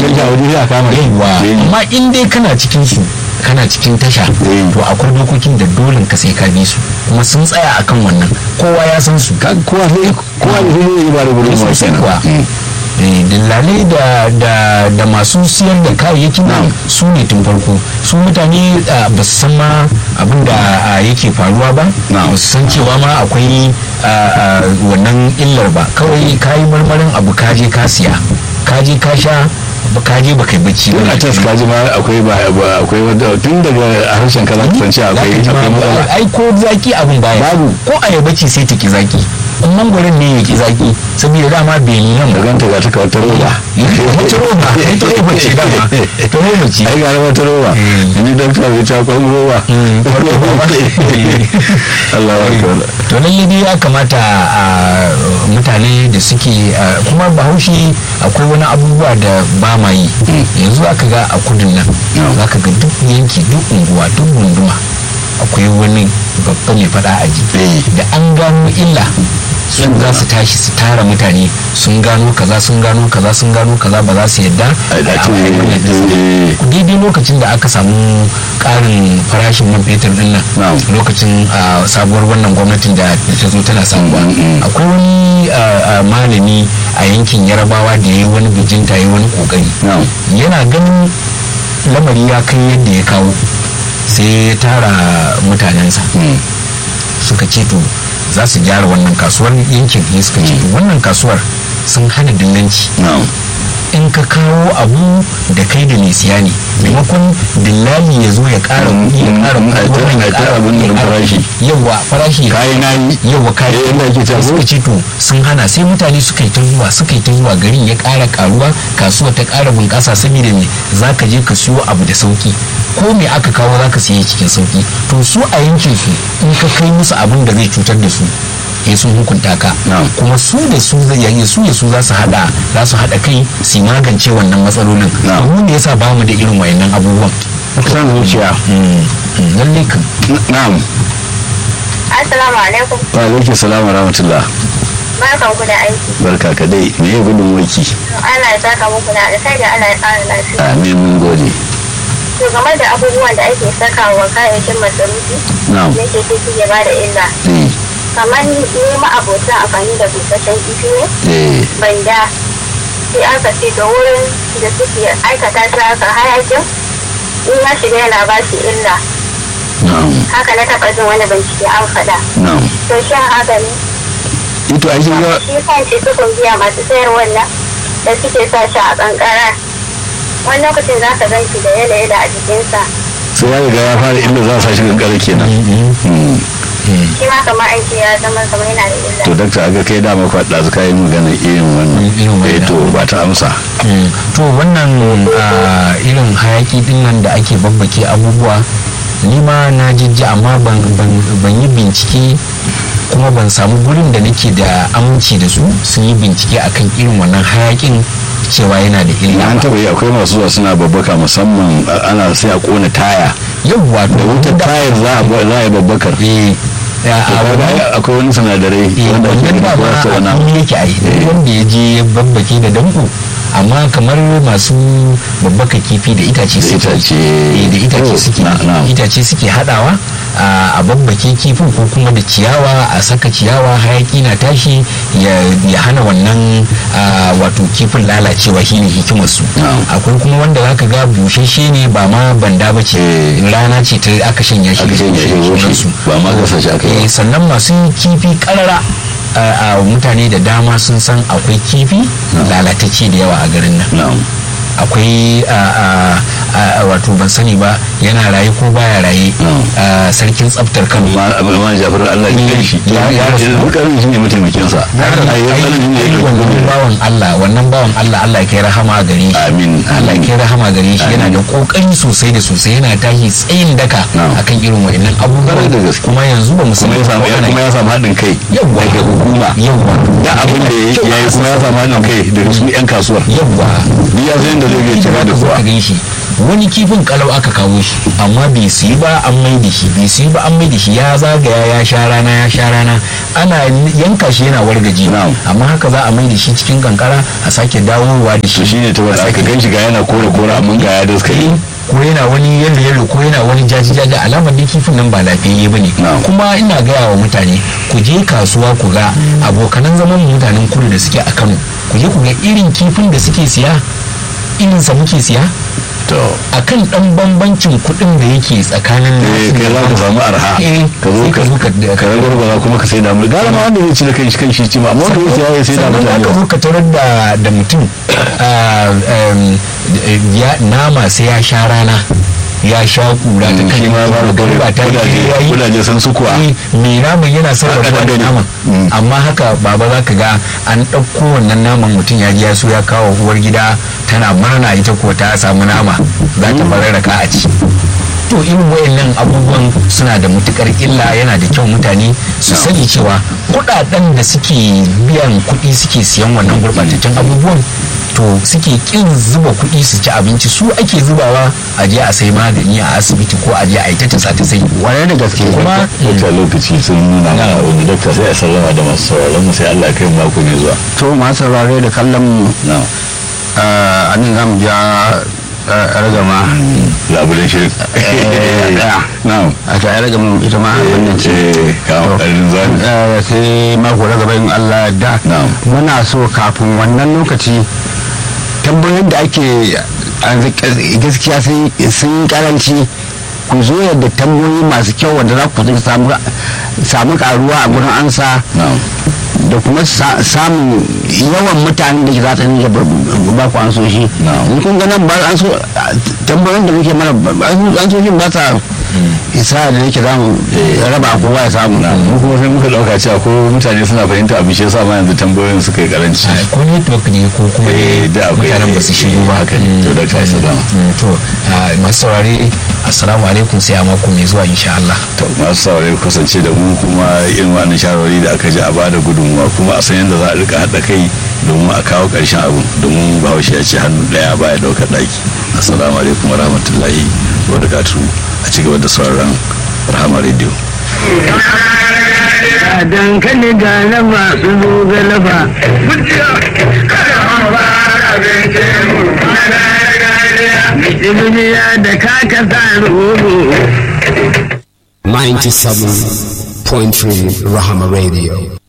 ganshi a waje sai a kama shi yawa Eh. amma in dai kana cikin su kana cikin tasha Eh. to akwai dokokin da dole ka sai ka bi su kuma sun tsaya akan wannan kowa ya san su Ka- kowa sai kowa ne sai zai ba da gudunmawa sosai kenan kuwa Eh, dillalai da, da, da masu siyar da kayayyakin nan su ne tun farko su mutane ah, ba su san ma abin da ah, yake faruwa ba Na'am. ba su san cewa ma akwai ah, ah, wannan illar ba kawai ka yi marmarin abu ka je ka siya ka je ka sha ba ka je ba kai bacci tun ba a tas kaji ma akwai ba ba- akwai wanda tun daga harshen ka za ka san cewa Za ka akwai ji ma- akwai matsala ai ko zaki abin baya Babu. ko ayaba ce sai ta ki zaki in mangwaron ne ya ki zaki saboda dama bai nuna da ba ganta ga ta kawar ta roba wata roba ita roba ce dama ta roba ce ai gara wata roba Eh. ni dokta bai ta kwan roba Mm, kwan roba. Allah wa kawai to lalle dai ya kamata a mutane da suke a, kuma bahaushe akwai wani abubuwa da ba ma yi yanzu aka ga a kudin nan No. za ka ga duk yanki duk unguwa duk gunduma akwai wani babba mai fada aji Eh. da an gano illa su za su tashi su tara mutane sun gano kaza sun gano kaza sun gano kaza ba za su yadda Ai, da a ce, wannan ɗinsu ba. eh. daidai lokacin da aka samu ƙarin farashin man fetur din nan Na'am. lokacin ah, sabuwar wannan gwamnatin da ta zo tana sabuwa Mm, mm, mm. akwai wani ah, ah, malami a yankin yarabawa da ya yi wani bijinta ya yi wani kokari Na'am. yana ganin lamari ya kai yadda ya kawo sai ya tara mutanensa Mm. suka ce to za su gyara wannan kasuwar yankin ne suka ce to wannan kasuwar sun hana dillanci na'am in ka kawo abu da kai da mai siya ne maimakon dillali ya zo ya ƙara kuɗi ya ƙara Mm, kuɗi mm, wannan ai ya ta ƙara abin kuɗi ya da ƙara farashi. kuɗi. yawwa farashi kayi na yi yawwa kayi Eh, inda ake ta suka ko? ce to sun hana sai mutane suka yi ta zuwa suka yi ta zuwa garin ya ƙara ƙaruwa kasuwa ta ƙara bunƙasa saboda me za ka je ka siyo abu da sauki ko me aka kawo za ka siye cikin sauki to su a yankin su in ka kai musu abin da zai cutar da su ya sun hukunta ka Na'am. kuma su da su zai yayin su da su za su hada za su hada kai su magance wannan matsalolin Na'am. domin da yasa ba mu da irin wayannan abubuwan san zuciya Mm, mm, lalle kan na'am Assalamu alaikum. wa alaikum salam wa rahmatullah Barkan ku da aiki. barka ka dai me ya gudun waki Allah ya saka muku da alkai da Allah ya ƙara lafiya. amin mun gode To game da abubuwan da ake sakawa kayayyakin masarufi na'am yake ce suke ba da illa. eh Kamar ni ma abota amfani da busasshen kifi ne eh banda sai aka ce da wurin da suke aikata shi haka hayakin in ya shiga yana ba shi illa. na'am Haka na taɓa jin wani bincike an faɗa. na'am To shin haka ne? ito ai kin ga shi kanci sukun biya masu sayar wannan da suke sa shi a kankara wani lokacin za ka gan shi da yala-yala a jikinsa sai ya riga ya fara illa za a sa shi kankara kenan Mm. shi ma kamar aiki ya zama kamar yana da illa to dakta aga kai dama kwaɗa su kayi magana irin wannan Irin wannan. eh to ba ta amsa Mm, to wannan ah, irin hayaki din nan da ake babbake abubuwa ni ma na jijji amma ban, ban- ban yi bincike kuma ban samu gurin da nake da aminci da su sun yi bincike akan irin wannan hayakin cewa yana da illa an ba taɓa yi akwai masu zuwa suna babbaka musamman a- ana sai a kona taya yawwa da wutar tayar za a ba- za a yi babbakar eh ya, To a kaga wannan- ai akwai wani sinadarai eh, wanda ake wannan gani dama ko wasu wani a abu. fili yake ai duk wanda ya je ya babbake da danko amma kamar masu babbaka kifi da itace Da suke itace. eh, da itace Oh, suke na- na. itace suke hadawa a a babbake kifin ko kuma da ciyawa a saka ciyawa hayaki na tashi ya ya hana wannan a, wato kifin lalacewa shine hikimar su Na'am. akwai kuma wanda zaka ga bushashe ne ba ma banda bace Eh. rana ce ta aka shanya shi aka ce ya sunan yi su. ba ma gasa shi aka yi Eh, sannan masu kifi karara a a mutane da dama sun san akwai kifi lalatacce da yawa a garin nan na'am akwai a, a, a, wato ban sani ba yana raye ko baya raye Mm. a, sarkin tsaftar kano ma abin ma jafar Allah ya kai shi Ya- ya rasu. bukarin shi ne mataimakin sa ai Ai, tsarin ne ai, ya wannan kai bawan Allah wannan bawan Allah Allah ya kai rahama gare shi amin Allah ya kai rahama gare shi yana da kokari sosai da sosai yana tashi tsayin daka Na'am. akan irin wa'annan Kwarai da abubuwa gaske. kuma yanzu ba mu kuma ya samu kuma ya samu haɗin kai Yawwa. daga hukuma yawwa da abin da ya yi kuma ya samu haɗin kai daga su 'yan kasuwar yawwa duk ya san yadda zai iya cira da ka zo kuwa ka gan shi wani kifin kalau aka kawo shi amma bai siyi ba an mai da shi bai siyi ba an mai da shi ya zagaya ya sha rana ya sha rana ana yanka shi yana wargaje Na'am. amma haka za a mai da shi cikin kankara a sake dawowa da shi to shine ta wanda aka gan shi ga yana kore kore amma ga ya daskare ko yana wani yalo yalo ko yana wani jaji jaji alamar dai kifin nan ba lafiyayye bane Na'am. kuma ina gaya wa mutane ku je kasuwa ku ga abokanan zaman mu mutanen kudu da suke a Kano ku je ku ga irin kifin da suke siya irin sa muke siya to akan dan bambancin kuɗin da yake tsakanin eh nasu kai za ka samu arha Eh, ka zo sai ka ka zo ka ka ragwargwaza kuma ka sai da mu gara ma wanda zai ci da kai shi kan shi ci ma amma wanda zai sai ya sai da sannan mutane aka zo ka tarar da da mutum ah, em, ya- nama sai ya sha rana ya sha kura ta kan shi ma ba da ba ta kudaje yayi kudaje sun su kuwa Eh, mai naman yana sarrafa Haka da ne. naman Mm. amma haka baba za ka ga an ɗauko wannan naman mutum ya ji ya so ya kawo uwar gida tana murna ita ko ta samu nama za ta bararraka a ci to irin wayannan abubuwan suna da matukar illa yana da kyau mutane su sani cewa kudaden da suke biyan kuɗi suke siyan wannan gurɓataccen abubuwan to suke kin zuba kuɗi su ci abinci su ake zubawa a je a sai magani a asibiti ko a je a yi ta tasa ta sai Kwarai da gaske kuma wata lokaci sun nuna mana wani dakta sai a sallama da masu sauraron mu sai Allah ya kai mu mako mai zuwa to masu saurare da kallon mu na a nan zamu ja eh, ragama labulen shirin Eh, ɗaya. na a ta ragama ita ma wannan ce ce kawo ƙarin zani Eh, sai mako na gaba in Allah da Na'am. muna so kafin wannan lokaci tambayoyin da ake a gaskiya sun sun karanci ku zo yadda tambayoyi masu kyau wanda za ku samu samu karuwa a gurin ansa na da kuma sa- samun yawan mutanen da ke za ta nuna ba ku an so shi Na'am. in kun ga nan ba an so tambayoyin da muke mana ba- an so shi ba ta isa da yake za mu raba kowa ya samu mu kuma sai muka dauka cewa ko mutane suna fahimta abin shi yasa ma yanzu tambayoyin suka yi karanci a ko network ne ko kuma Eh, da akwai- mutanen ba su shigo ba haka ne. To, Mm, Dr. Salama. mm, to a, masu saurare assalamu alaikum sai a mako mai zuwa insha Allah to masu saurare ku kasance da mu kuma irin wannan shawarwari da aka ji a bada gudunmuwa kuma a san yadda za a rika haɗa kai domin a kawo ƙarshen abu domin bahaushe ya ce hannu ɗaya baya ɗaukar ɗaki assalamu alaikum wa rahmatullahi wa barakatuhu a ci gaba da sauraron rahama radio dankali ga na masu zogalafa duniya da kaka sa rogo 97.3 Rahama Radio.